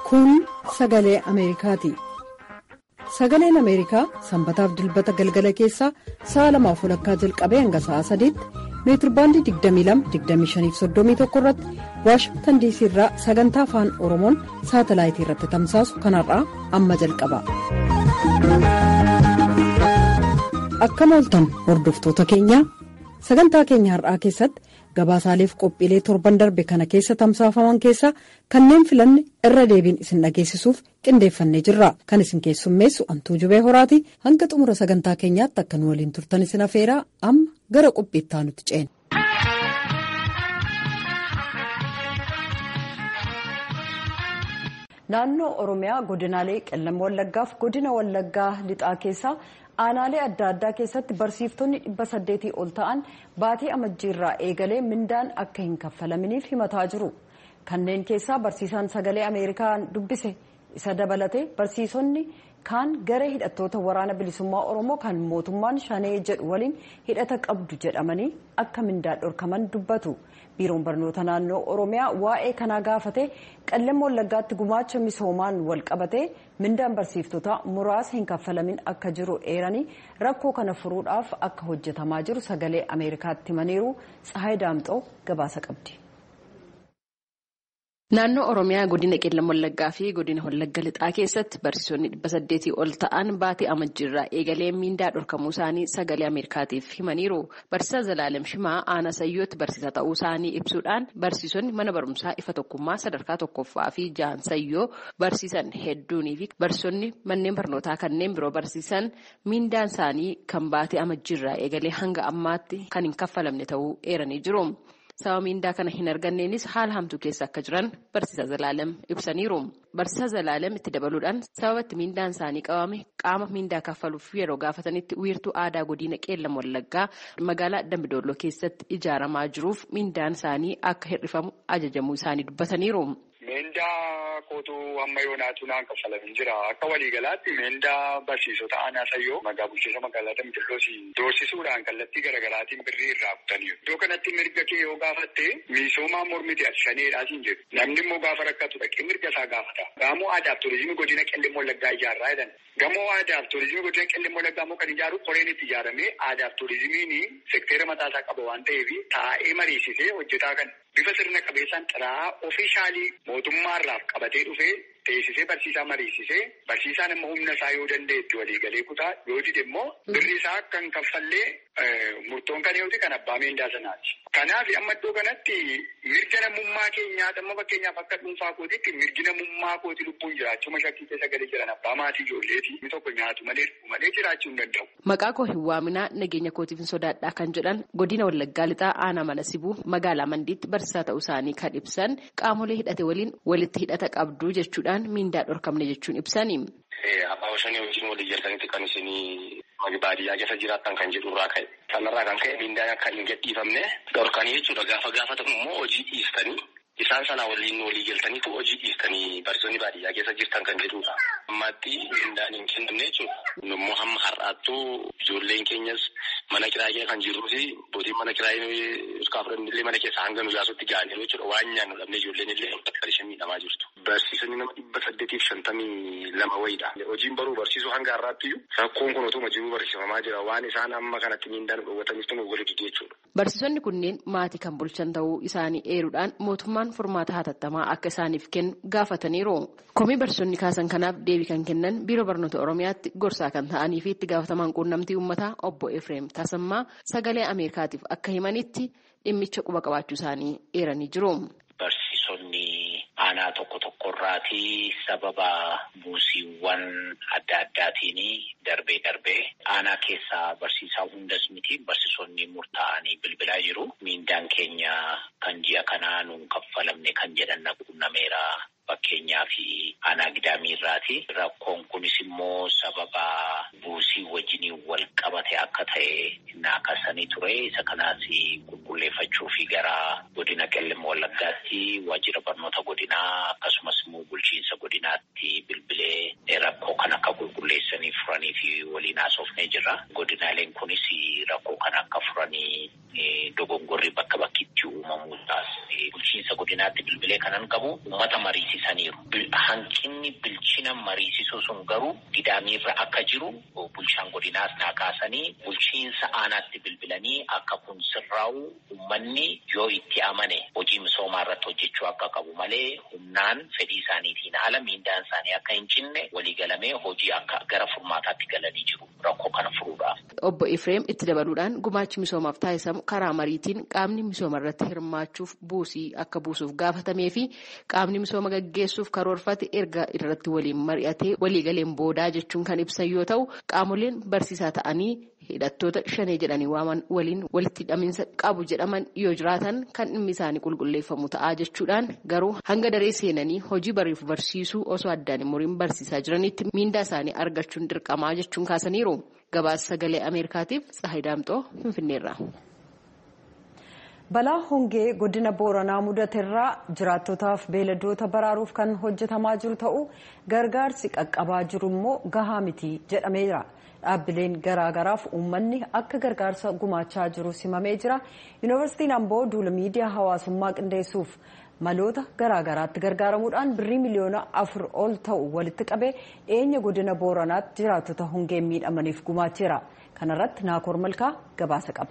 Kun sagalee Ameerikaati. Sagaleen Ameerikaa sanbataaf dilbata galgala keessaa sa'a lamaaf walakkaa jalqabee hanga sa'a sadiitti meetirbaandii 22-25-31 irratti waashingtan diisii irraa sagantaa afaan oromoon saatalaayitii irratti tamsaasu kanarraa amma jalqaba. Akkam ooltan hordoftoota keenyaa sagantaa keenya har'aa keessatti gabaasaaleef qophiilee torban darbe kana keessa tamsaafaman keessaa kanneen filanne irra deebiin isin dhageessisuuf qindeeffannee jirra kan isin keessummeessu antuu jubee horaati hanga xumura sagantaa keenyaatti akka nu waliin turtan isin afeeraa amma gara qophiittaa nuti ceena. naannoo oromiyaa godinaalee qellam wallaggaaf godina wallaggaa lixaa keessaa aanaalee adda addaa keessatti barsiiftonni dhibba saddeetii ol ta'an baatii amajjiirraa eegalee mindaan akka hin kaffalaminiif himataa jiru kanneen keessaa barsiisaan sagalee ameerikaan dubbise isa dabalate barsiisonni kaan garee hidhattoota waraana bilisummaa oromoo kan mootummaan shanee jedhu waliin hidhata qabdu jedhamanii akka mindaa dhorkaman dubbatu biiroon barnoota naannoo oromiyaa waa'ee kanaa gaafate qellam wallaggaatti gumaacha misoomaan wal qabate mindaan barsiiftota muraasa hin kaffalamin akka jiru eeranii rakkoo kana furuudhaaf akka hojjetamaa jiru sagalee ameerikaatti himaniiru tsahaay daamxoo gabaasa qabdi. Naannoo Oromiyaa godina qellam wallaggaa fi godina wallagga lixaa keessatti barsiisonni dhibba saddeetii ol ta'an baatii amajjiirraa eegalee miindaa dhorkamuu isaanii sagalee Ameerikaatiif himaniiru. Barsiisaa Zalaalem Shimaa aanaa sayyootti barsiisaa ta'uu isaanii ibsuudhaan barsiisonni mana barumsaa ifa tokkummaa sadarkaa tokkoffaa fi ja'an sayyoo barsiisan hedduunii fi barsiisonni manneen barnootaa kanneen biroo barsiisan miindaan isaanii kan baatii amajjiirraa eegalee hanga ammaatti kan hin kaffalamne ta'uu eeranii jiru. Sababa miindaa kana hin arganneenis haala hamtuu keessa akka jiran barsiisaa Zalaalem ibsaniiru. Barsiisaa Zalaalem itti dabaluudhaan sababa itti miindaan isaanii qabame qaama miindaa kaffaluuf yeroo gaafatanitti wiirtuu aadaa godina qeellam wallaggaa magaalaa Dambidolloo keessatti ijaaramaa jiruuf miindaan isaanii akka hir'ifamu ajajamuu isaanii dubbataniiru. Meendaa kootuu amma yoonaatu naan kaffalamin jira. Akka waliigalaatti meendaa barsiisota aanaa sayyoo magaa bulchiinsa magaalaa Dambidolloosi doorsisuudhaan kallattii garaagaraatiin birrii irraa kutaniiru. Iddoo kanatti mirga kee yoo gaafatte miisoomaa mormiti ati shaneedhaa siin jedhu. Namni immoo gaafa rakkatu dhaqee mirga isaa gaafata. Gamoo aadaaf turizimii godina qellem wallaggaa ijaarraa jedhan. Gamoo aadaaf turizimii godina qellem wallaggaa immoo kan ijaaru qoreen itti ijaaramee aadaaf turizimiin sekteera mataasaa qaba waan ta'eef taa'ee mariisisee hojjetaa kan bifa sirna qabeessaan xiraa ofiishaalii mootummaarraaf qabatee dhufee teessisee barsiisaa mariisisee barsiisaan immoo humna isaa yoo danda'etti waliigalee kutaa yoo dide immoo birri isaa kan kaffallee murtoon kan yoo kan abbaa meendaa sanaati. Kanaaf amma iddoo kanatti mirga namummaa keenyaa amma fakkeenyaaf akka dhuunfaa kootiitti mirgi namummaa kooti lubbuun jiraachuma shakkii keessa galee jiran abbaa maatii ijoolleeti inni tokko nyaatu malee dhugu malee jiraachuu hin danda'u. Maqaa koo hin waaminaa nageenya kootiif hin sodaadhaa kan jedhan godina wallaggaa lixaa aanaa mana sibuu magaalaa mandiitti barsiisaa ta'uu isaanii kan ibsan qaamolee hidhate waliin walitti hidhata qabdu jechuudhaan miindaa dhorkamne jechuun ibsani. Abbaa shanii wajjin walii jaltanitti kan isinii baadiyyaa keessa jiraattan kan jedhu irraa ka'e. Kanarraa kan ka'e miindaan akka hin gadhiifamne dhorkanii jechuudha. Gaafa gaafatamu immoo hojii dhiistanii isaan sana waliin walii galtaniitu hojii dhiistanii barsiisonni baadiyyaa keessa jirtan kan jedhudha. Ammaatti miindaan hin kennamne jechuudha. Immoo hamma har'aattuu ijoolleen keenyas mana kiraayee kan jirruu fi bootiin mana kiraayee iskaafuran illee mana keessa hanga nu yaasutti ga'aniiru jechuudha. Waan nyaannu dhabne ijoolleen illee akka isheen miidhamaa jirtu. Barsiisonni nama dhibba saddeetiif shantamii lama wayiidha. Hojiin baruu barsiisuu hanga har'aatti rakkoon kun otuma jiruu barsiifamaa jira. Waan isaan amma kanatti miindaan dhowwataniif nu walitti jechuudha. Barsiisonni kunneen maatii kan bulchan ta'uu isaanii eeruudhaan mootummaan furmaata hatattamaa akka isaaniif kennu gaafataniiru. Komii barsiisonni kaasan kanaaf deebii kan kennan biiroo barnoota Oromiyaatti gorsaa kan ta'anii fi itti gaafatamaan quunnamtii uummataa obbo Efreem Tasammaa sagalee Ameerikaatiif akka himanitti dhimmicha quba qabaachuu isaanii eeranii jiru. Barsiisonni aanaa tokko tokkorraati sababa buusiiwwan adda addaatiin darbee darbee aanaa keessaa barsiisaa hundas miti barsiisonni murtaa'anii bilbilaa jiru. Miindaan keenya kan ji'a kanaa nuun kaffalamne kan jedhan na quunnameera. Fakkeenyaa fi aanaa gidaamiirraati. Rakkoon kunis immoo sababa buusii wajjiniin wal qabate akka ta'e naakasanii ture. Isa kanaas qulqulleeffachuu fi gara godina qellem wallaggaatti waajjira barnoota godinaa akkasumas immoo bulchiinsa godinaatti bilbilee rakkoo kan akka qulqulleessanii furanii fi waliin haasofnee jirra. Godinaaleen kunis rakkoo kan akka furanii dogongorri bakka bakkitti uumamuudhaas bulchiinsa godina godinaatti bilbilee kanan qabu uummata mariisisaniiru. Hanqinni bilchina mariisisuu sun garuu gidaamiirra akka jiru bulchaan godinaas naa kaasanii bulchiinsa aanaatti bilbilanii akka kun sirraa'u uummanni yoo itti amane hojii misoomaa irratti hojjechuu akka qabu malee humnaan fedhii isaaniitiin haala miindaan isaanii akka hin cinne waliigalamee hojii akka gara furmaataatti galanii jiru rakkoo kana furuudhaaf. Obbo Ifreem itti dabaluudhaan gumaachi misoomaaf taasisamu karaa mariitiin qaamni misooma irratti hirmaachuuf buusii akka buusuuf gaafatamee fi qaamni misooma gaggeessuuf karoorfate erga irratti waliin mari'atee waliigaleen boodaa jechuun kan ibsan yoo ta'u qaamoleen barsiisaa ta'anii hidhattoota shanee jedhanii waaman waliin walitti hidhaminsa qabu jedhaman yoo jiraatan kan dhimmi isaanii qulqulleeffamu ta'aa jechuudhaan garuu hanga daree seenanii hojii bariif barsiisuu osoo addaan hin muriin barsiisaa jiranitti miindaa isaanii argachuun dirqamaa jechuun kaasaniiru. Gabaasa sagalee Ameerikaatiif Tsahayi Daamxoo Finfinneerra. Balaa hongee godina Booranaa mudateerraa jiraattotaaf beeladoota baraaruuf kan hojjetamaa jiru ta'uu gargaarsi qaqqabaa jiru immoo gahaa miti jedhameera. Dhaabbileen garaagaraaf uummanni akka gargaarsa gumaachaa jiru simamee jira. Yuunivarsiitiin Amboo duula miidiyaa hawaasummaa qindeessuuf maloota garaagaraatti gargaaramuudhaan birrii miliyoona afur ol ta'u walitti qabee dhiyeenya godina booranaatti jiraattota hongeen miidhamaniif gumaacheera. Kanarratti Naakoor Malkaa gabaasa qaba.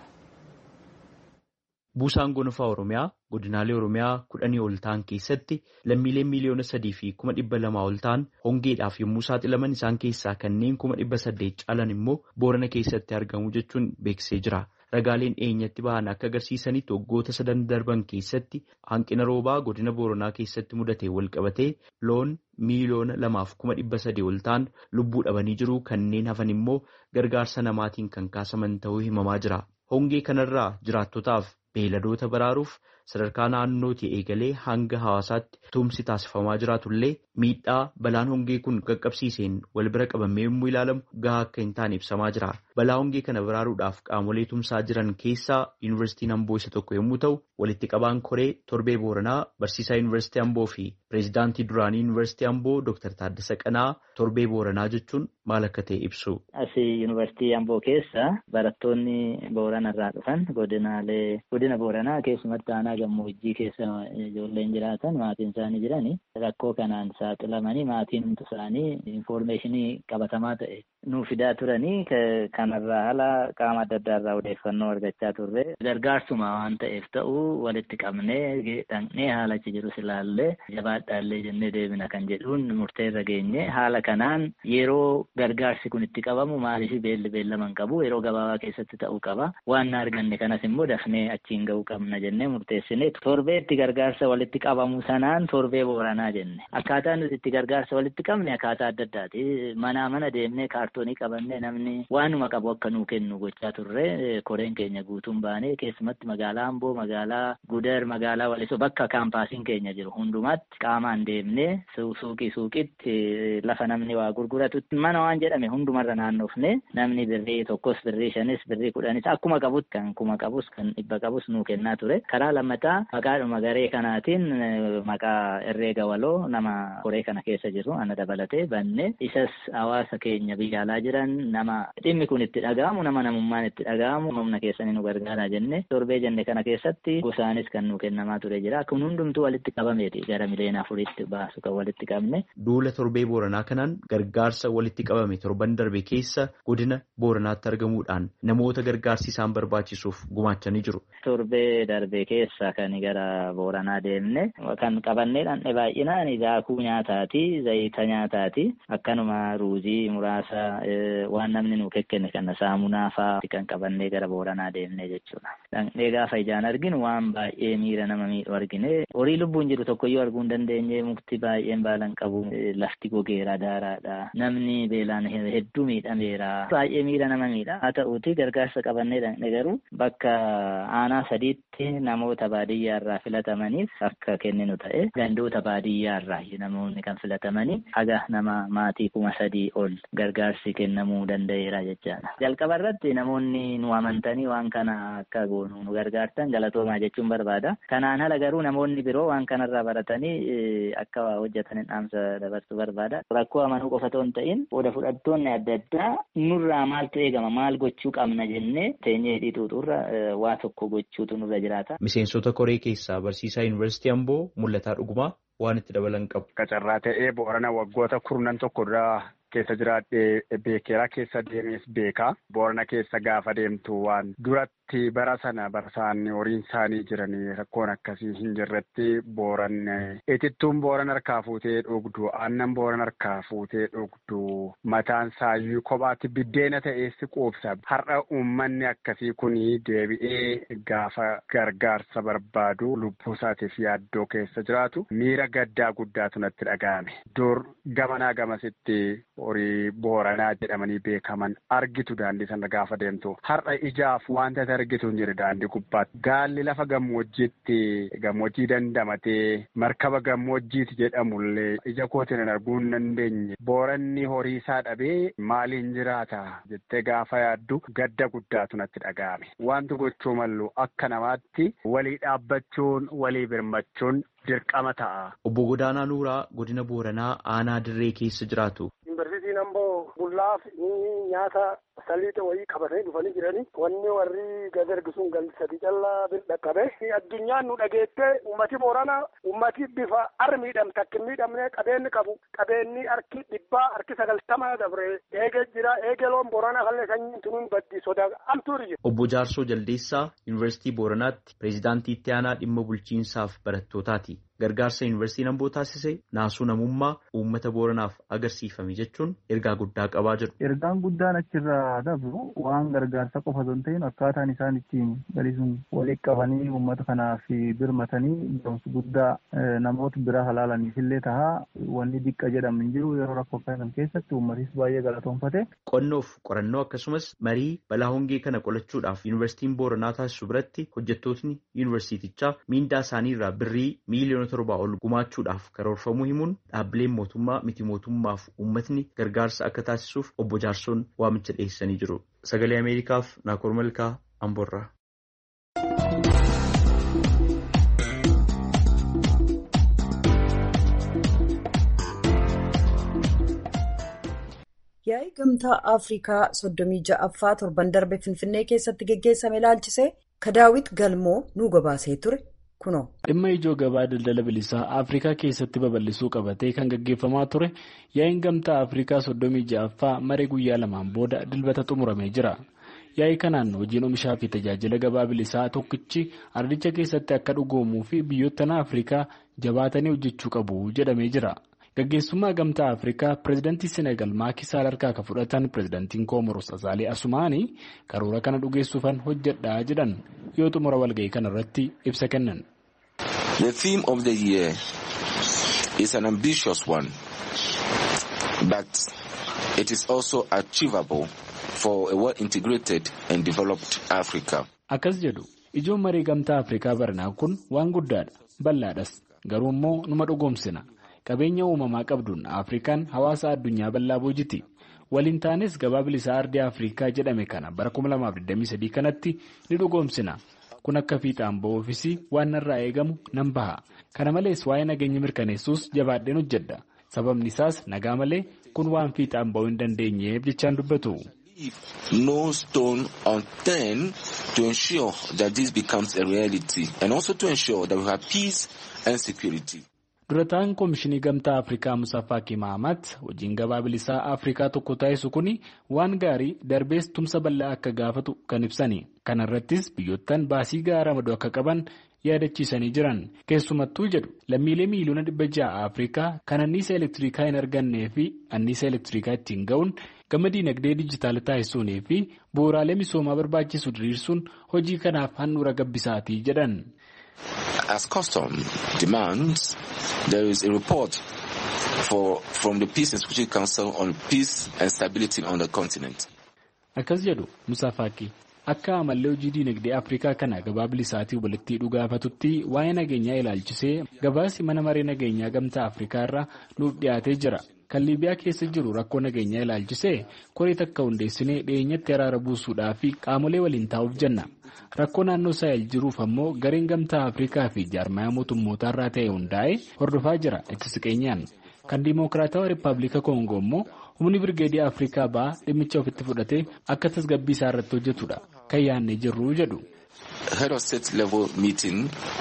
Buusaan gonfaa Oromiyaa godinaalee Oromiyaa kudhanii ol ta'an keessatti lammiileen miliyoona sadii fi kuma dhibba lamaa ol ta'an hongeedhaaf yommuu saaxilaman isaan keessaa kanneen kuma dhibba saddeet caalan immoo boorana keessatti argamu jechuun beeksisee jira. Ragaaleen dhiyeenyatti bahan akka agarsiisanitti waggoota sadan darban keessatti hanqina roobaa godina Booranaa keessatti mudate wal qabatee loon miiliyoona lamaaf kuma dhibba sadii ol ta'an lubbuu dhabanii jiru kanneen hafan immoo gargaarsa namaatiin kan kaasaman ta'uu himamaa jira. Hongee kanarraa jiraattotaaf beeladoota baraaruuf sadarkaa naannootii eegalee hanga hawaasaatti tumsi taasifamaa jiraatullee miidhaa balaan hongee kun qaqqabsiiseen wal bira qabamee yommuu ilaalamu gahaa akka hin taane ibsamaa jira. Balaa hongee kana baraaruudhaaf qaamolee tumsaa jiran keessaa yuunivarsiitiin Amboo isa tokko yommuu ta'u walitti qabaan koree torbee Booranaa barsiisaa yuunivarsiitii Amboo fi pireezidaantii duraanii yuunivarsiitii Amboo Dr. Taaddasa Qanaa torbee Booranaa jechuun maal akka ta'e ibsu. Asii yuunivarsiitii Amboo keessa barattoonni Booranarraa dhufan godinaalee godina Booranaa keessumatti aanaa gammoojjii keessa ijoolleen jiraatan maatiin isaanii jirani rakkoo kanaan saaxilamanii maatiin isaanii infoormeeshinii qabatamaa ta'e nuuf fidaa turanii kanarraa haala qaama adda addaa irraa odeeffannoo argachaa turre gargaarsuma waan ta'eef ta'u walitti qabnee dhaqnee haala achi jirus ilaallee jabaadhaallee jennee deebina kan jedhuun murteerra geenye haala kanaan yeroo gargaarsi kun itti qabamu maaliif beelli beellaman qabu yeroo gabaabaa keessatti ta'uu qaba waan arganne kanas immoo dafnee achiin ga'uu qabna jennee murteessine torbee itti gargaarsa walitti qabamu sanaan torbee booranaa jenne akkaataa nuti itti gargaarsa walitti qabne akkaataa adda addaati manaa mana deemnee kaartoonii qabannee namni waanuma qabu akka nuu kennu gochaa turre koreen keenya guutuun baanee keessumatti magaalaa Amboo magaalaa Gudar magaalaa Walisoo bakka kaampaasiin keenya jiru hundumaatti qaamaan deemnee suuqii suuqitti lafa namni waa gurguratutti mana waan jedhame hundumarra naannofne namni birrii tokkos birrii shanis birrii kudhanis akkuma qabutti kan kuma qabus kan dhibba qabus nuu kennaa ture karaa lammataa maqaadhuma garee kanaatiin maqaa herreega waloo nama koree kana keessa jiru ana dabalatee banne isas hawaasa keenya biyya alaa jiran nama dhimmi kun itti dhaga'amu nama namummaan itti dhaga'amu humna keessanii nu gargaaraa jenne torbee jenne kana keessatti gosaanis kan nu kennamaa ture jira kun hundumtuu walitti qabameeti gara miliyoona afuriitti baasu kan walitti qabne. Duula torbee booranaa kanaan gargaarsa walitti qabame torban darbe keessa godina booranaatti argamuudhaan namoota gargaarsi isaan barbaachisuuf gumaachanii jiru. Torbee darbe keessa kan gara booranaa deemne kan qabannee dhandhe baay'inaan daakuu nyaataati zayita nyaataati akkanuma ruuzii muraasa waan namni nu kekkenne kana saamunaa fa'aa kan qabannee gara booranaa deemne jechuudha. Dhandhee gaafa ijaan arginu waan baay'ee miira nama miidhu argine horii lubbuun jiru tokkoyyuu arguu hin dandeenye mukti baay'een baalan qabu lafti gogeera daaraadha namni beelaan hedduu miidhameera baay'ee miira nama miidha haa ta'uuti gargaarsa qabannee dhandhe garuu bakka aanaa sadiitti namoota baadiyyaarraa filatamaniif akka kenninu ta'e gandoota baadiyyaarraa namoonni kan filatamanii haga nama maatii kuma sadii ol gargaarsi gorsi kennamuu danda'eera jechaadha. Jalqaba irratti namoonni nu amantanii waan kana akka goonu nu gargaartan galatoomaa jechuun barbaada. Kanaan ala garuu namoonni biroo waan kanarraa baratanii akka hojjetan dhaamsa dabarsuu barbaada. Rakkoo amanuu qofa otoo hin ta'in qooda fudhattoonni adda addaa nurraa maaltu eegama maal gochuu qabna jennee teenyee hidhiituuturra waa tokko gochuutu nurra jiraata. Miseensota koree keessaa barsiisaa yuunivarsiitii Amboo mul'ataa dhugumaa waan itti dabalan qabu. Qacarraa ta'ee boorana waggoota kurnan tokko duraa keessa jiraadhee beekeraa keessa deemees beekaa. Boorana keessa gaafa deemtu waan duratti bara sana barsaan horiin isaanii jiranii rakkoon akkasii hin jirretti booran itittuun booran harkaa fuutee dhugdu aannan booran harkaa fuutee dhugdu mataan saayyuu kophaatti biddeena ta'eessi quubsa. Har'a uummanni akkasii kuni deebi'ee gaafa gargaarsa barbaadu lubbuu isaatiif yaaddoo keessa jiraatu miira gaddaa guddaatu natti dhaga'ame. Dur gamanaa gamasitti horii booranaa jedhamanii beekaman argitu daandii sana gaafa deemtu. Har'a ijaaf wanta argitu hin jiru daandii gubbaatti. Gaalli lafa gammoojjiitti gammoojjii dandamatee markaba gammoojjiiti jedhamullee ija kootiin hin arguu hin dandeenye. Booranni horii isaa dhabee maaliin jiraata jettee gaafa yaaddu gadda guddaatu natti dhaga'ame. Wanti gochuu mallu akka namaatti walii dhaabbachuun walii birmachuun dirqama ta'a. Obbo Godaanaa Nuuraa godina Booranaa aanaa dirree keessa jiraatu. Yuunivarsiitiin Amboo bullaaf nyaata saliixa wayii qabatanii dhufanii jiranii wanni warri gad ergisuun galli sadii callaa bir dhaqqabe addunyaan nu dhageettee ummati boorana ummati bifa ar miidham takka miidhamne qabeenyi qabu qabeenyi harki dhibbaa harki sagaltama dabre eege jira eege loon boorana kallee sanyiin tunuun baddi sodaa amtuuri jira. Obbo Jaarsoo Jaldeessaa Yuunivarsiitii Booranaatti pireezidaantii itti aanaa dhimma bulchiinsaaf barattootaati. Gargaarsa yuunivarsiitiin Amboo taasise naasuu namummaa uummata booranaaf agarsiifame jechuun ergaa guddaa qabaa jiru. Ergaan guddaan achirraa dabru waan gargaarsa qofa osoo hin ta'in akkaataan isaan ittiin galisuun walitti qabanii uummata kanaaf birmatanii barumsa guddaa namoota biraa halaalaniif illee tahaa wanni diqqa jedhamu hin jiru yeroo rakkoo kan keessatti uummatis baay'ee galatoonfate. Qonnoof qorannoo akkasumas marii balaa hongee kana qolachuudhaaf yuunivarsiitiin booranaa taasisu biratti hojjettootni yuunivarsiitichaa miindaa isaanii irraa birrii miiliyoona torbaa ol gumaachuudhaaf karoorfamuu himuun dhaabbileen mootummaa miti mootummaaf uummatni gargaarsa akka taasisuuf obbo Jaarsoon waamicha dhiyeessanii jiru. Sagalee Ameerikaaf Naakoor Malkaa Amboorraa. Yaa'ii gamtaa Afrikaa soddomii ja'affaa torban darbe Finfinnee keessatti geggeessame ilaalchisee Kadaawit Galmoo nu gabaasee ture kunoo. Dhimma ijoo gabaa daldala bilisaa Afrikaa keessatti babal'isuu qabatee kan gaggeeffamaa ture yaa'iin gamtaa Afrikaa soddomii ja'affaa maree guyyaa lamaan booda dilbata xumuramee jira. Yaa'ii kanaan hojiin oomishaa fi tajaajila gabaa bilisaa tokkichi ardicha keessatti akka dhugoomuu fi biyyoottan Afrikaa jabaatanii hojjechuu qabu jedhamee jira. Gaggeessummaa gamtaa Afrikaa pireezidantii Senegal Maaki Saal harkaa kan fudhatan pireezidantiin Koomoros Asaalee Asumaanii karoora kana dhugeessuufan hojjedhaa jedhan yoo xumura walga'ii kana irratti ibsa kennan. The theme of the year is an ambitious one, but it is also achievable for a well-integrated and developed Africa. Akkas jedhu ijoon marii gamtaa Afrikaa baranaa kun waan guddaadha bal'aadhas garuu immoo numa dhugoomsina. qabeenya uumamaa qabduun afrikaan hawaasa addunyaa bal'aa boojiti waliin taanes gabaa bilisaa ardii afrikaa jedhame kana bara 2023 kanatti ni dhugoomsina kun akka fiixaan ba'uufis waan narraa eegamu nan baha kana malees waa'ee nageenya mirkaneessuus jabaadheen hojjedha sababni isaas nagaa malee kun waan fiixaan ba'uu hin dandeenyeef jechaan dubbatu. No stone unturned to ensure that this becomes a reality and also to ensure that we have peace and security. durataan koomishinii gamtaa afrikaa musaa faakii mahamat hojiin gabaa bilisaa afrikaa tokko taasisu kun waan gaarii darbees tumsa bal'aa akka gaafatu kan ibsani kana irrattis biyyoottan baasii gahaa ramaduu akka qaban yaadachiisanii jiran keessumattuu jedhu lammiilee miiliyoona dhibba ja'a afrikaa kan anniisa elektirikaa hin argannee fi anniisa elektirikaa ittiin ga'uun gama diinagdee dijitaala taasisuunii fi bu'uuraalee misoomaa barbaachisu diriirsuun hojii kanaaf handhuura gabbisaatii jedhan. As custom demands, there is a report for, from the Peace and Security Council on peace and stability on the continent. Akkas jedhu Musaa Faaqii akka amallee hojii diinagdee Afrikaa kana gabaa bilisaatii walitti dhugaafatutti waa'ee nageenyaa ilaalchisee gabaasi mana maree nageenyaa gamtaa Afrikaa irraa nuuf dhiyaatee jira. kan liibiyaa keessa jiru rakkoo nageenyaa ilaalchisee koree takka hundeessinee dhiyeenyatti araara buusuudhaa fi qaamolee waliin taa'uuf jenna rakkoo naannoo saahel jiruuf ammoo gareen gamtaa afrikaa fi jaarmayaa mootummootaa irraa ta'e hundaa'ee hordofaa jira itti siqeenyaan kan diimookiraatawaa rippaabilika koongoo immoo humni birgeedii afrikaa ba'aa dhimmicha ofitti fudhatee akka tasgabbii isaa irratti hojjetudha kan yaadnee jirru jedhu. head of state level meeting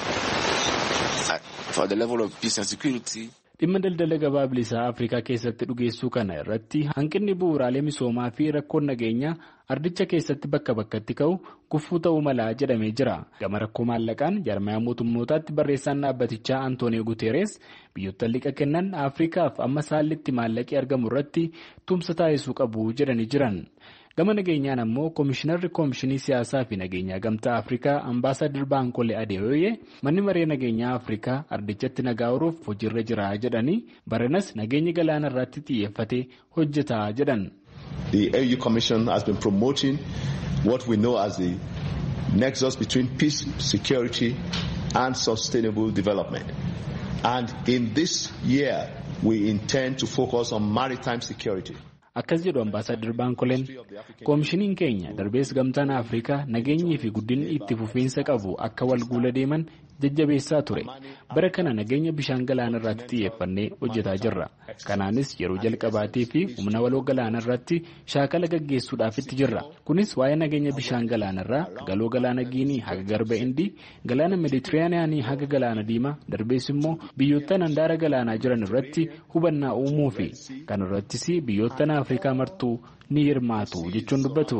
for the level of peace and security. dhimma daldala gabaa bilisaa afrikaa keessatti dhugeessuu kana irratti hanqinni bu'uuraalee misoomaa fi rakkoon nageenyaa ardicha keessatti bakka bakkatti ka'u gufuu ta'uu malaa jedhamee jira gama rakkoo maallaqaan jaarmayaa mootummootaatti barreessaan dhaabbatichaa antooniyo guteeres biyyoota liqa kennan afrikaaf amma saallitti maallaqii argamu irratti tumsa taasisuu qabu jedhanii jiran. gama nageenyaan ammoo koomishinarri koomishinii siyaasaa fi nageenyaa gamtaa afrikaa ambaasaadar baankolee adeewoyee manni maree nageenyaa afrikaa ardichatti nagaa horuuf hojiirra jira jedhanii baranas nageenya galaana irratti xiyyeeffatee hojjetaa jedhan. The AU Commission has been promoting what we know as the nexus between peace, security and sustainable development. And in this year, we intend to focus on maritime security. akkas jedhu ambaasaadar baankoleen koomishiniin keenya darbees gamtaan afrikaa nageenyii fi guddinni itti fufiinsa qabu akka wal guula deeman jajjabeessaa ture bara kana nageenya bishaan galaana irratti xiyyeeffannee hojjetaa jirra kanaanis yeroo jalqabaatii fi humna waloo galaana irratti shaakala gaggeessuudhaaf itti jirra kunis waa'ee nageenya bishaan galaana irraa galoo galaana giinii haga garba indii galaana meeditiraaniyaanii haga galaana diimaa darbees immoo biyyoottan handaara galaanaa jiran irratti hubannaa uumuu fi kan irrattis biyyoottan afrikaa martuu ni hirmaatu jechuun dubbatu.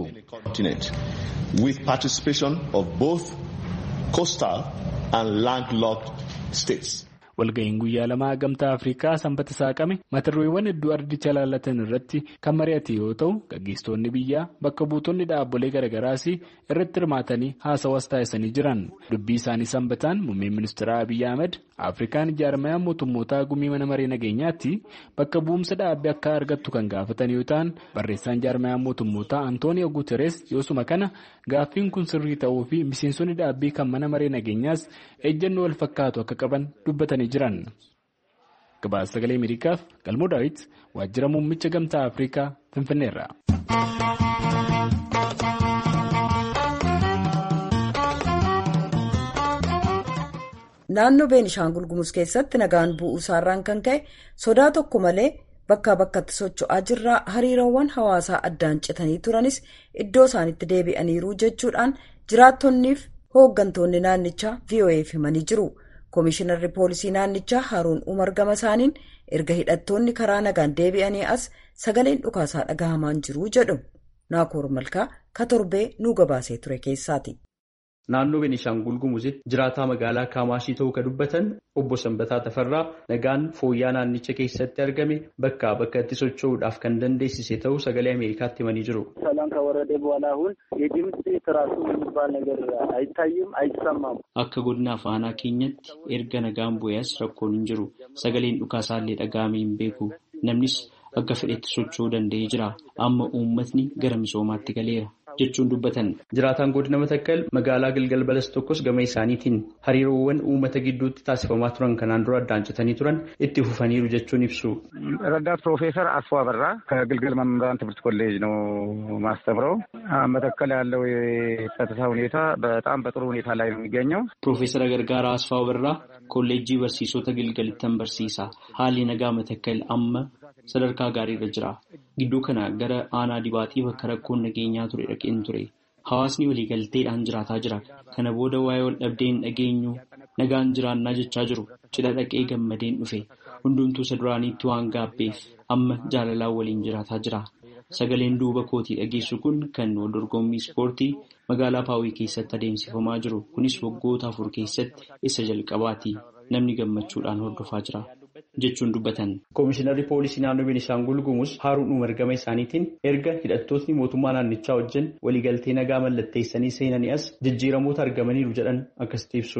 with participation of both coastal and landlocked states. walga'iin guyyaa lamaa gamtaa afrikaa sanbata saaqame mata dureewwan hedduu ardicha laallatan irratti kan mari'ate yoo ta'u gaggeessitoonni biyyaa bakka buutonni dhaabbolee garagaraas irratti hirmaatanii haasawas taasisanii jiran dubbii isaanii sanbataan muummeen ministeera abiyyi ahmed afrikaan jaarmayaa mootummootaa gumii mana maree nageenyaatti bakka bu'umsa dhaabbii akka argattu kan gaafatan yoo ta'an barreessaan jaarmayaa mootummootaa antooniyo guuteres yoosuma kana gaaffiin kun sirrii ta'uu fi miseensonni dhaabbii kan mana maree nageenyaas ejjennoo wal fakkaatu akka qaban dubbatanii jiran. gabaasa sagalee ameerikaaf galmoo daawit waajjira muummicha gamtaa afrikaa finfinneerra. naannoo beenishaangul gumuz keessatti nagaan bu'uu isaarraan kan ka'e sodaa tokko malee bakkaa bakkatti socho'aa jirraa hariiroowwan hawaasaa addaan citanii turanis iddoo isaanitti deebi'aniiru jechuudhaan jiraattonniif hooggantoonni naannichaa vo'eef himanii jiru. koomishinarri poolisii naannichaa haaruun umar gama isaaniin erga hidhattoonni karaa nagaan deebi'anii as sagaleen dhukaasaa dhagahamaan jiru jedhu naakoor malkaa ka torbee nuu gabaasee ture keessaati. Naannoo Beenishaangul Gumuzitti jiraataa magaalaa Kaamaashii ta'uu kan dubbatan obbo Sanbataa Tafarraa nagaan fooyya'aa naannicha keessatti argame bakkaa bakkatti socho'uudhaaf kan dandeessise ta'uu sagalee Ameerikaatti himanii jiru. ሰላም ከወረደ በኋላ አሁን የድምፅ ትራሱ የሚባል ነገር አይታይም፣ አይሰማም። Akka godina afaanaa keenyatti erga nagaan bu'ees rakkoon hin jiru. Sagaleen dhukaasaallee dhaga'amee hin beeku. Namnis akka fedhetti socho'uu danda'ee jira. Amma uummatni gara misoomaatti galeera. jechuun dubbatan. Jiraataan godina Matakkal magaalaa Gilgal Balas tokkos gama isaaniitiin hariiroowwan uummata gidduutti taasifamaa turan kanaan dura addaan citanii turan itti fufaniiru jechuun ibsu. ረዳት ፕሮፌሰር አስፋ አበራ ከግልገል መምህራን ትምህርት ኮሌጅ ነው ማስተምረው። መተከል ያለው የጸጥታ ሁኔታ በጣም በጥሩ ሁኔታ ላይ ነው የሚገኘው። ፕሮፌሰር ገርጋራ አስፋው በራ ኮሌejii barsiisota Gilgalittan barsiisa. Haalli nagaa Matakkal amma sadarkaa gaariirra jira. Gidduu kana gara aanaa dibaatii bakka rakkoon nageenyaa ture dhaqeen ture. Hawaasni waliigalteedhaan jiraataa jira. Kana booda waa'ee wal dhabdeen dhageenyu nagaan jiraannaa jechaa jiru. Cidha dhaqee gammadeen dhufe. Hundumtuu isa duraaniitti waan gaabbeef amma jaalalaan waliin jiraataa jira. Sagaleen duuba kootii dhageessu kun kan wal dorgommii ispoortii magaalaa Paawii keessatti adeemsifamaa jiru. Kunis waggoota afur keessatti isa jalqabaati. Namni gammachuudhaan hordofaa jira. jechuun dubbatan. Koomishinarri poolisii naannoo Beenishaangul Gumuz Haaruun Umar gama isaaniitiin erga hidhattootni mootummaa naannichaa wajjin waliigaltee nagaa mallatteessanii seenanii as jijjiiramoota argamaniiru jedhan akkasitti ibsu.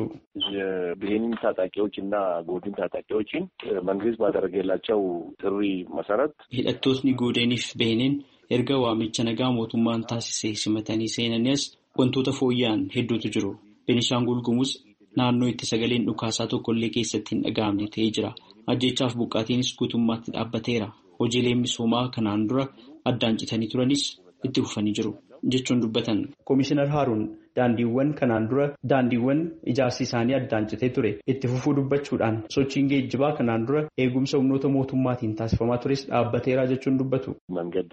የብሄንን ታጣቂዎች እና ጎድን ታጣቂዎችን መንግስት ባደረገላቸው ጥሪ መሰረት hidhattootni goodeniif beheniin erga waamicha nagaa mootummaan taasisee simatanii seenanii as wantoota fooyya'an hedduutu jiru. Beenishaangul Gumuz naannoo itti sagaleen dhukaasaa tokkollee keessatti hin dhaga'amne ta'ee jira. Ajjeechaaf buqqaatiinis guutummaatti dhaabbateera. hojiileen misoomaa kanaan dura addaan citanii turanis itti fufanii jiru jechuun dubbatan. Komishinar Haaruun daandiiwwan kanaan dura daandiiwwan ijaarsi isaanii addaan citee ture itti fufuu dubbachuudhaan sochiin geejjibaa kanaan dura eegumsa humnoota mootummaatiin taasifamaa tures dhaabbateeraa jechuun dubbatu. መንገድ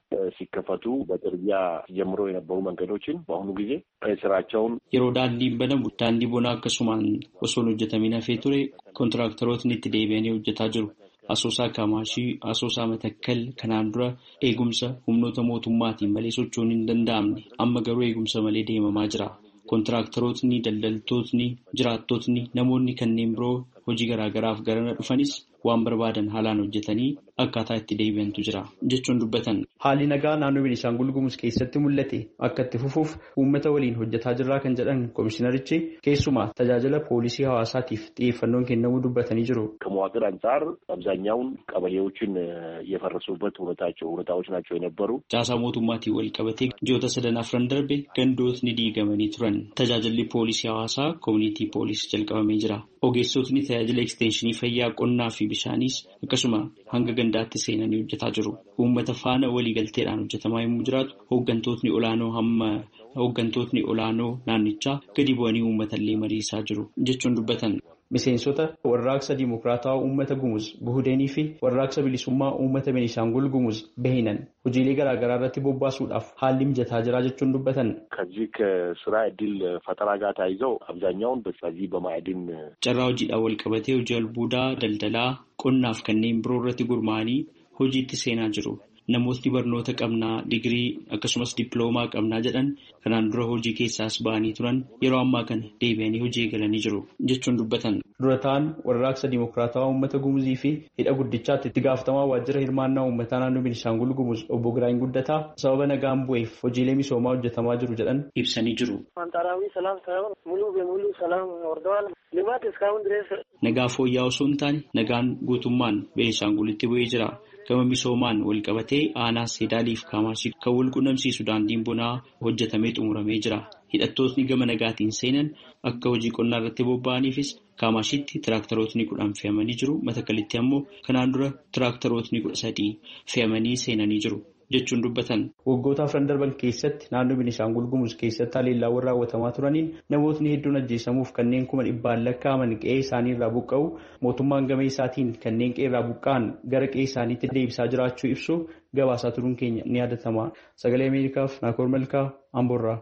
ሲከፈቱ በጥርጊያ ጀምሮ የነበሩ መንገዶችን በአሁኑ ጊዜ ስራቸውን yeroo daandiin banamu daandii bonaa akkasumaan osoo hin hojjetamin hafee ture kontiraaktarootni itti deebi'anii hojjetaa jiru. Asoosaa Kamaashii, Asoosaa Matakkal kanaan dura eegumsa humnoota mootummaatiin malee socho'uun hin danda'amne amma garuu eegumsa malee deemamaa jira. Kontiraaktarootni, daldaltootni, jiraattootni, namoonni kanneen biroo hojii garaagaraaf garana dhufanis waan barbaadan haalaan hojjetanii akkaataa itti deebi'antu jira jechuun dubbatan. Haalli nagaa naannoo Beenishaangul Gumuz keessatti mul'ate akka itti fufuuf uummata waliin hojjetaa jirraa kan jedhan komishinarichi keessumaa tajaajila poolisii hawaasaatiif xiyyeeffannoon kennamuu dubbatanii jiru. ከመዋቅር አንጻር አብዛኛውን ቀበሌዎችን የፈረሱበት ሁኔታቸው ሁኔታዎች ናቸው የነበሩ Caasaa mootummaatiin wal qabatee ji'oota sadan afran darbe gandootni diigamanii turan. Tajaajilli poolisii hawaasaa koomunitii poolisii jalqabamee jira. Ogeessotni tajaajila ekstenshinii fayyaa qonnaa fi bishaanis akkasuma hanga gandaatti seenanii hojjetaa jiru. Uummata faana waliigalteedhaan hojjetamaa yommuu jiraatu hooggantootni olaanoo hamma hooggantootni olaanoo naannichaa gadi bu'anii uummatallee mariisaa jiru jechuun dubbatan. Miseensota warraaqsa Dimokiraataa Uummata Gumuz Buhudeenii fi warraaqsa bilisummaa Uummata Beenishaangul Gumuz Behinan hojiilee garaagaraa irratti bobbaasuudhaaf haalli mijataa jira jechuun dubbatan. ከዚህ ከስራ እድል ፈጠራ ጋር ተያይዘው አብዛኛውን በዚህ በማዕድን Carraa hojiidhaan wal qabatee hojii albuudaa, daldalaa, qonnaaf kanneen biroo irratti gurmaa'anii hojiitti seenaa jiru. Namootni barnoota qabnaa, digirii akkasumas dippiloomaa qabnaa jedhan kanaan dura hojii keessaas ba'anii turan yeroo ammaa kana deebi'anii hojii eegalanii jiru jechuun dubbatan. Durataan warraaqsa Dimokiraataa Uummata Gumuzii fi hidha guddichaatti itti gaafatamaa waajjira hirmaannaa uummataa naannoo Beenishaangul Gumuz obbo Giraany Guddataa sababa nagaan bu'eef hojiilee misoomaa hojjetamaa jiru jedhan ibsanii jiru. አንጻራዊ ሰላም ሳይሆን ሙሉ በሙሉ ሰላም ወርደዋል። ልማት እስካሁን ድረስ Nagaa fooyya'aa osoo hin taane nagaan guutummaan Beenishaangulitti bu'ee jira. Gama misoomaan wal qabatee aanaa Seedaaliif Kaamaashii kan wal qunnamsiisu daandiin bonaa hojjetamee xumuramee jira. Hidhattootni gama nagaatiin seenan akka hojii qonnaa irratti bobba'aniifis Kaamashiitti tiraaktarootni kudhan fe'amanii jiru. Matakalitti ammoo kanaan dura tiraaktarootni kudha sadii fe'amanii seenanii jiru. jechuun dubbatan. Waggoota afran darban keessatti naannoo Beenishaangul Gumuz keessatti haleellaawwan raawwatamaa turaniin namootni hedduun ajjeesamuuf kanneen kuma dhibbaan lakkaa'aman qe'ee isaanii irraa buqqa'u mootummaan gama isaatiin kanneen qe'ee irraa buqqa'an gara qe'ee isaaniitti deebisaa jiraachuu ibsu gabaasaa turuun keenya ni yaadatama. Sagalee Ameerikaaf Naakoor Malkaa Amboorraa.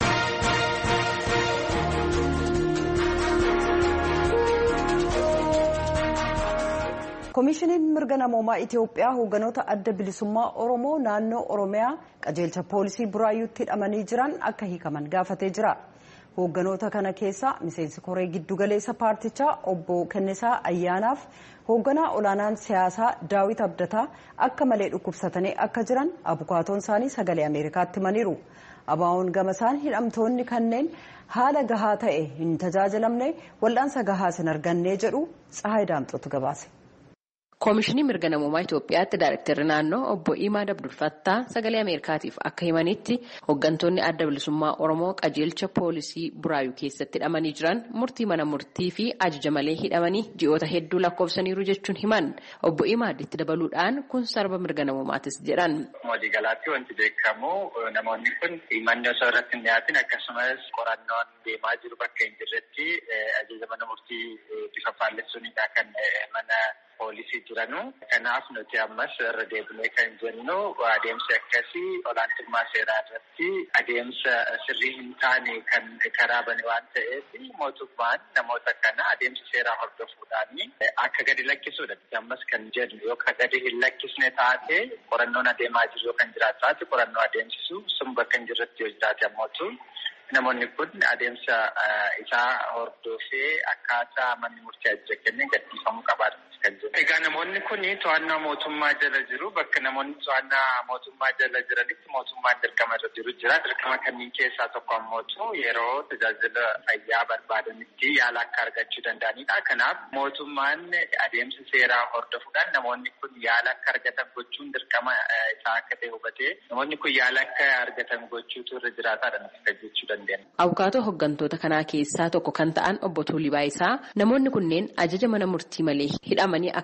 koomishiniin mirga namoomaa itiyoophiyaa hoogganoota adda bilisummaa oromoo naannoo oromiyaa qajeelcha poolisii buraayyuutti hidhamanii jiran akka hiikaman gaafatee jira hoogganoota kana keessa miseensi koree giddugaleessa paartichaa obbo kennisaa ayyaanaaf hoogganaa olaanaan siyaasaa daawit abdataa akka malee dhukkubsatanii akka jiran abukaatoon isaanii sagalee ameerikaatti himaniiru abaa'oon gama isaan hidhamtoonni kanneen haala gahaa ta'e hin tajaajilamne wal'aansa gahaas hin arganne jedhu tsahaay daamxotu gabaase. Koomishinii mirga namoomaa Itoophiyaatti Daayirektarri naannoo obbo Imaad Abdulfattaa sagalee Ameerikaatiif akka himanitti hooggantoonni adda bilisummaa Oromoo qajeelcha poolisii Buraayyuu keessatti hidhamanii jiran murtii mana murtii fi ajaja malee hidhamanii ji'oota hedduu lakkoofsaniiru jechuun himan obbo Imaad itti dabaluudhaan kun sarba mirga namoomaatis jedhan. Waliigalaatti wanti beekamu namoonni kun manni osoo irratti hin dhiyaatin akkasumas qorannoon deemaa jiru bakka hin jirretti ajaja mana murtii bifa faallessuunidha kan mana poolisii jiranu. Kanaaf nuti ammas irra deebinee kan jennu adeemsi akkasii olaantummaa seeraa irratti adeemsa sirrii hin taane kan karaa bane waan ta'eef mootummaan namoota kana adeemsa seeraa hordofuudhaan akka gadi lakkisuudha. Ammas kan jennu yoo gadi hin lakkisne taate qorannoon adeemaa jiru yoo kan jiraatu taate qorannoo adeemsisu sun bakka hin jirretti yoo jiraate ammootu namoonni kun adeemsa isaa hordofee akkaataa manni murtii ajaja kenneen gadhiifamuu qabaatu. Egaa namoonni kun to'annaa mootummaa jala jiru. Bakka namoonni to'annaa mootummaa jala jiranitti mootummaan dirqama irra jiru jira. Dirqama kanneen keessaa tokko ammoo yeroo tajaajila fayyaa barbaadanitti yaala akka argachuu danda'anidha. Kanaaf mootummaan adeemsa seeraa hordofuudhaan namoonni kun yaala akka argatan gochuun dirqama isaa akka ta'e hubatee namoonni kun yaala akka argatan gochuutu irra jiraataadha nuti jechuu dandeenya. Abukaatoo hooggantoota kanaa keessaa tokko kan ta'an obbo Tuulii Baayisaa namoonni kunneen ajaja mana murtii malee hidhamanii akka jiran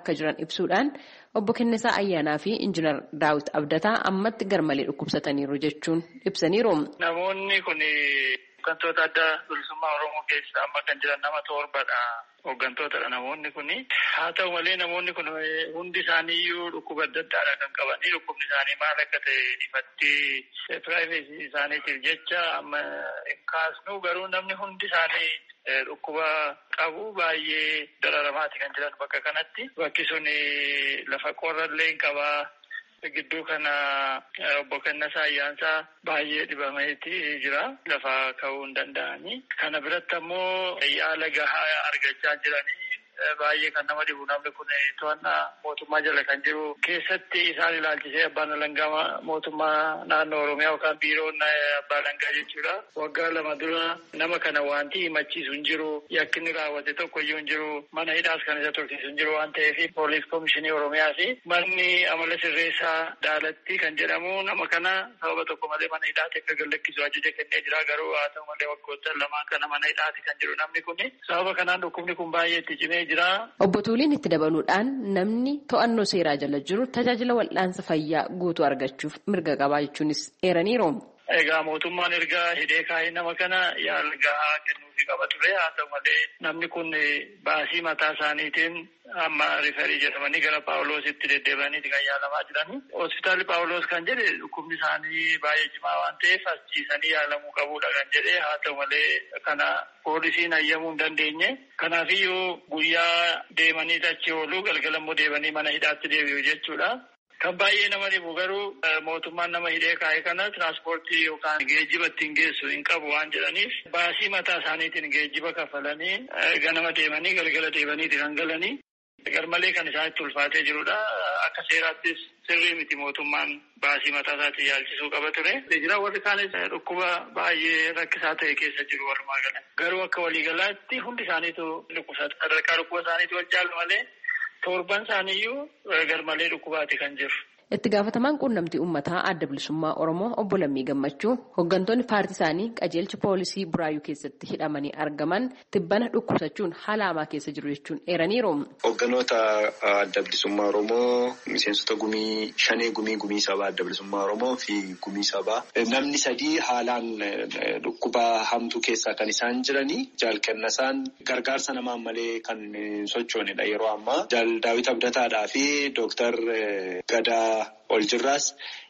ibsuudhaan obbo Kennisaa Ayyaanaa fi Injiinar Daawit Abdataa ammatti garmalee dhukkubsataniiru jechuun ibsaniiru. Namoonni kun hooggantoota adda bilisummaa Oromoo keessa amma kan jiran nama torbadha. Hooggantootadha namoonni kun. Haa ta'u malee namoonni kun hundi isaaniiyyuu dhukkuba adda addaadha kan qabanii dhukkubni isaanii maal akka ta'e ifatti piraayivesii isaaniitiif jecha amma hin kaasnu garuu namni hundi isaanii dhukkuba qabu baay'ee dararamaati kan jiran bakka kanatti. Bakki sun lafa qorrallee hin qabaa. Gidduu kana obbo Kennisaa Ayyaansaa baay'ee dhibameeti jira. Lafa ka'uu hin danda'anii. Kana biratti ammoo yaala gahaa argachaa jiranii. Baay'ee kan nama dhibu namni kun to'annaa mootummaa jala kan jiru keessatti isaan ilaalchisee abbaan alangaa mootummaa naannoo Oromiyaa yookaan biiroon abbaa alangaa jechuudha. Waggaa lama dura nama kana wanti himachiisu hin jiru yakkinni raawwate tokko iyyuu hin jiru mana hidhaas kan isa tursiisu hin jiru waan ta'eef poolis komishinii Oromiyaa fi manni amala sirreessaa daalatti kan jedhamu nama kana sababa tokko malee mana hidhaatti akka gallakkisu ajaja kennee jira garuu haa ta'u malee waggoota lamaan kana mana hidhaatti kan jiru namni kun sababa kanaan dhukkubni kun baay'ee itti cimee Obbo Tuuliin itti dabaluudhaan namni to'annoo seeraa jala jiru tajaajila wal'aansa fayyaa guutuu argachuuf mirga qabaa jechuunis eeraniiru. Egaa mootummaan erga hidhee kaa'ee nama kana yaala gahaa kennuufii qaba ture haa ta'u malee namni kun baasii mataa isaaniitiin amma rifarii jedhamanii gara paawuloositti deddeebi'aniiti kan yaalamaa jirani. Hospitaalli paawuloos kan jedhe dhukkubni isaanii baay'ee cimaa waan ta'eef as ciisanii yaalamuu qabuudha kan jedhe haa ta'u malee kana poolisiin hayyamuu hin dandeenye. Kanaafiyyuu guyyaa deemanii achi oolu galgala immoo deebanii mana hidhaatti deebi'u jechuudha. Kan baay'ee nama dhibu garuu mootummaan nama hidhee kaa'e kana tiraanspoortii yookaan geejjiba ittiin geessu hin qabu waan jedhaniif baasii mataa isaaniitiin geejjiba kafalanii ganama deemanii galgala deebaniiti kan galanii. Garmalee kan isaanitti ulfaatee jirudha. Akka seeraattis sirrii miti mootummaan baasii mataa isaatiin yaalchisuu qaba ture. Jira warri kaanis dhukkuba baay'ee rakkisaa ta'e keessa jiru walumaa gala. Garuu akka waliigalaatti hundi isaaniitu dhukkubsata. Sadarkaa dhukkuba isaaniitu wajjaalu malee torban isaaniiyyuu garmalee dhukkubaati kan jiru. Itti gaafatamaan quunnamtii uummataa adda bilisummaa Oromoo obbo Lammii Gammachuu hooggantoonni paartii isaanii qajeelcha poolisii Buraayyuu keessatti hidhamanii argaman tibbana dhukkubsachuun haala hamaa keessa jiru jechuun eeraniiru. Hooggantoota adda bilisummaa Oromoo miseensota gumii shanee gumii gumii sabaa adda bilisummaa Oromoo fi gumii sabaa namni sadii haalaan dhukkuba hamtuu keessaa kan isaan jiranii jaal kennasaan gargaarsa namaan malee kan sochoonedha yeroo ammaa jaal daawit abdataadhaa fi dooktar Gadaa. ol jirraas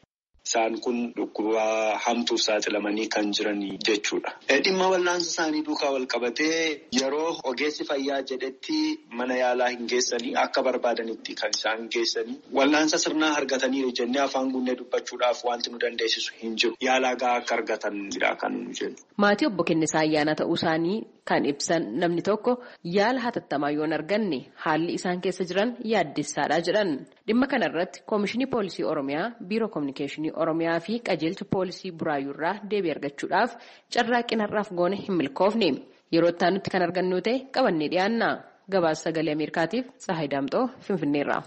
isaan kun dhukkuba hamtuuf saaxilamanii kan jiran jechuudha. Dhimma wal'aansa isaanii duukaa wal qabatee yeroo ogeessi fayyaa jedhetti mana yaalaa hin geessanii akka barbaadanitti kan isaan geessanii wal'aansa sirnaa argataniiru jennee afaan guunnee dubbachuudhaaf wanti nu dandeessisu hin jiru. Yaalaa gahaa akka argatanidha kan nu jennu. Maatii obbo Kennisaa ayyaana ta'uu isaanii kan ibsan namni tokko yaala hatattamaa yoo hin arganne haalli isaan keessa jiran yaaddessaadha jedhan. Dhimma kana irratti Koomishinii Poolisii Oromiyaa, Biiroo Kominikeeshinii Oromiyaa fi qajeelcha Poolisii Buraayyuu irraa deebii argachuudhaaf carraaqqii har'aaf goone hin milkoofne. Yeroo itti aanutti kan argannu ta'e qabannee dhiyaanna. Gabaasa sagalee Ameerikaatiif Tsahaay Daamxoo Finfinneerraa.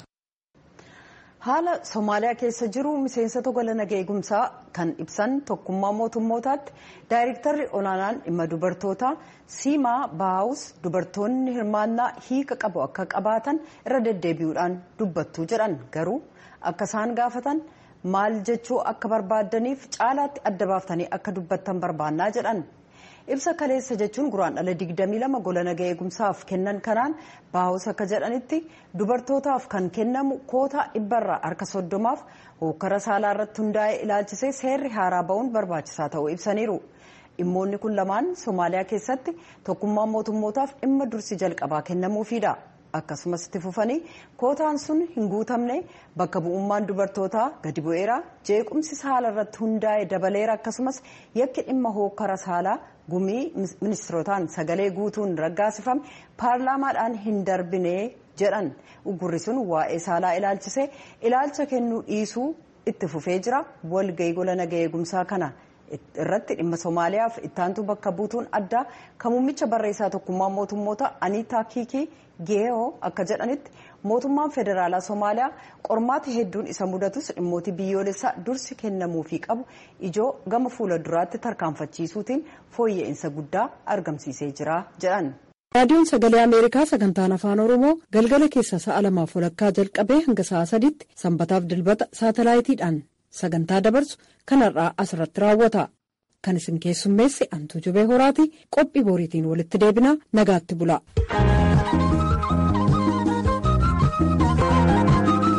Haala Somaaliyaa keessa jiru miseensota gola nagaa eegumsaa kan ibsan tokkummaa mootummootaatti daayirektarri olaanaan dhimma dubartootaa siimaa baawus dubartoonni hirmaannaa hiika qabu akka qabaatan irra deddeebi'uudhaan dubbattuu jedhan garuu akka isaan gaafatan maal jechuu akka barbaadaniif caalaatti adda baaftanii akka dubbattan barbaannaa jedhan. ibsa kaleessa jechuun guraandhala 22 gola nagaa eegumsaaf kennan kanaan baawus akka jedhanitti dubartootaaf kan kennamu kootaa dhibbarraa harka soddomaaf hokkara saalaa irratti hundaa'ee ilaalchisee seerri haaraa ba'uun barbaachisaa ta'uu ibsaniiru. dhimmoonni kun lamaan somaaliyaa keessatti tokkummaan mootummootaaf dhimma dursi jalqabaa kennamuufiidha. akkasumas itti fufanii kootaan sun hin guutamne bakka bu'ummaan dubartootaa gadi bu'eera jeequmsi saala irratti hundaa'e dabaleera akkasumas yakki dhimma hookkara saalaa gumii ministirootaan sagalee guutuun raggaasifame paarlaamaadhaan hin darbine jedhan uggurri sun waa'ee saalaa ilaalchisee ilaalcha kennuu dhiisuu itti fufee jira walgahii gola nagaa eegumsaa kana. irratti dhimma somaaliyaaf ittaantu bakka buutuun addaa kan muummicha barreessaa tokkummaa mootummoota aniitaa kiikii geeyoo akka jedhanitti mootummaan federaalaa somaaliyaa qormaata hedduun isa mudatus dhimmooti biyyoolessaa dursi kennamuufii qabu ijoo gama fuula duraatti tarkaanfachiisuutiin fooyya'insa guddaa argamsiisee jira jedhan. raadiyoon sagalee ameerikaa sagantaan afaan oromoo galgala keessa sa'a lamaaf walakkaa jalqabee hanga sa'a sadiitti sanbataaf dilbata saatalaayitiidhaan sagantaa dabarsu kanarraa asirratti raawwata kan isin keessummeesse antuu jubee horaati qophii booriitiin walitti deebinaa nagaatti bula.